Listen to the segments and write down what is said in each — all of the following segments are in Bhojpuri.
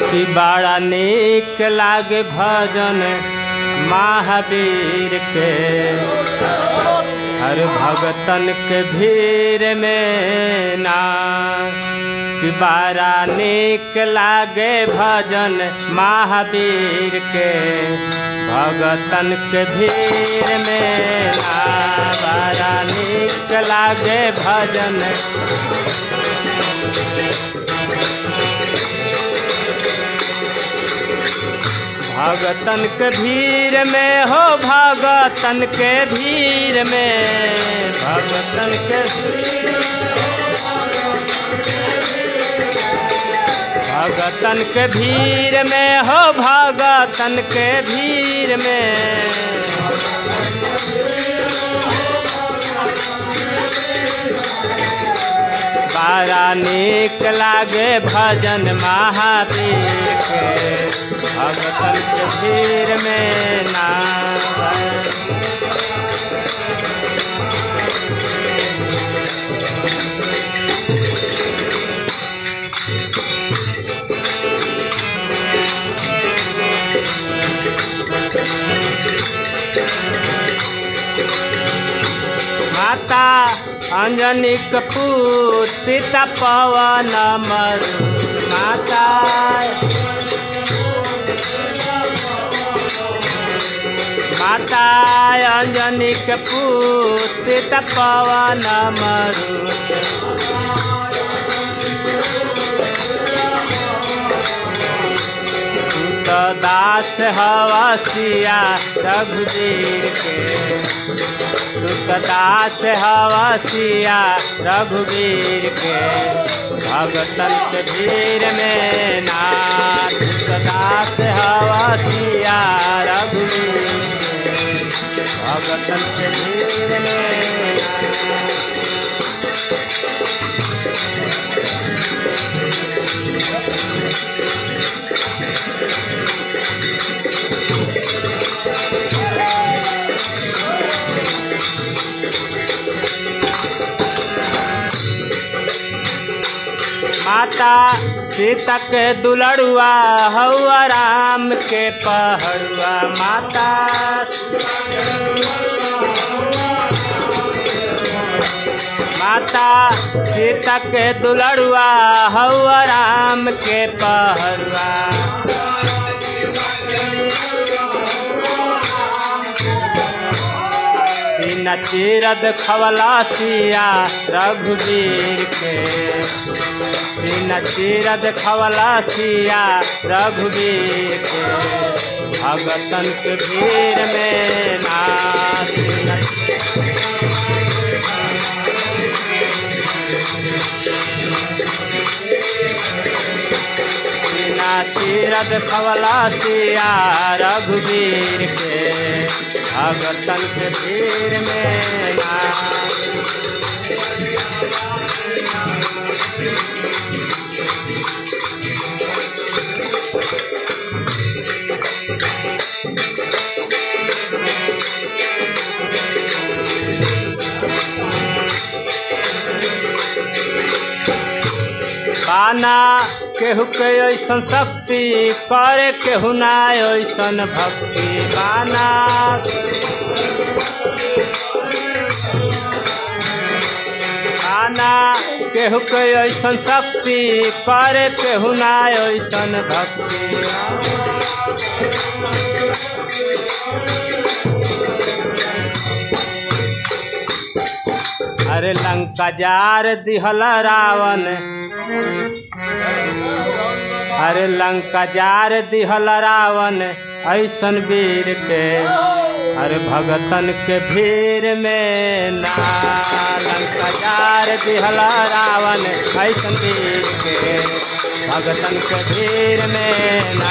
कि बड़ा नीक लागे भजन महावीर के हर भगतन के भीड़ में ना कि बड़ा नीक लागे भजन महावीर के भगतन के भीड़ में ना बड़ा नीक लागे भजन भगतन के भीड़ में हो भगतन के भीड़ में भगतन के भगतन के भीड़ में हो भगतन के भीड़ में बड़ा नीक लागे भजन महावीर के भगतन के भीड़ में ना माता अंजनी कपूर सीता पवन मरु माता माता अंजनी कपूर सीता पवन मरु तो दास हवा सिया रघुवीर के तू दास हवा सिया रघुवीर के भगतन के भीड़ में ना तू दास हवा सिया रघुवीर के भगतन के भीड़ में ना माता सीता के दुलड़ुआ हौआ राम के पहड़ुआ माता माता सीता के दुलड़ुआ हौआ राम के पहड़ुआ सीना चीरद खवला सिया रघुवीर के सीना चीरद खवला सिया रघुवीर के भगतन के भीड़ में ना सीना सीना चीरद खवला सिया रघुवीर के भगतन के भीड़ में ना बाना केहू के ऐसन शक्ति करे केहू ना ऐसन भक्ति बाना बाना केहू के ऐसन शक्ति करे केहू ना ऐसन भक्ति अरे लंका जार दिहल रावण अरे लंका जार दिहल रावण ऐसन वीर के अरे भगतन के भीड़ में ना लंका जार दिहल रावण ऐसन वीर के भगतन के भीड़ में ना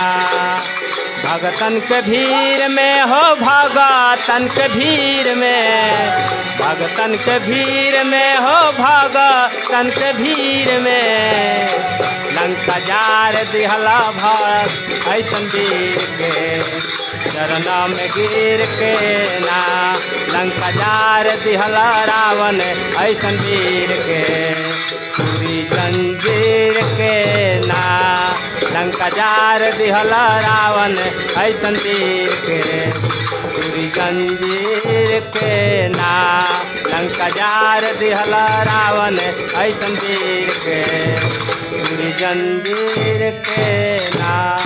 भगतन के भीड़ में हो भगतन के भीड़ में भगतन के भीड़ में हो भगतन के भीड़ में लंका जार दिहला भक्त ऐसन वीर के चरणा में गिर के ना लंका जार दिहला रावण ऐसन वीर के पूरी जंजीर के ना लंका लंका जार दिहल रावण ऐसन वीर के तुरी जंजीर के ना लंका जार दिहल रावण ऐसन वीर के तुरी जंजीर के ना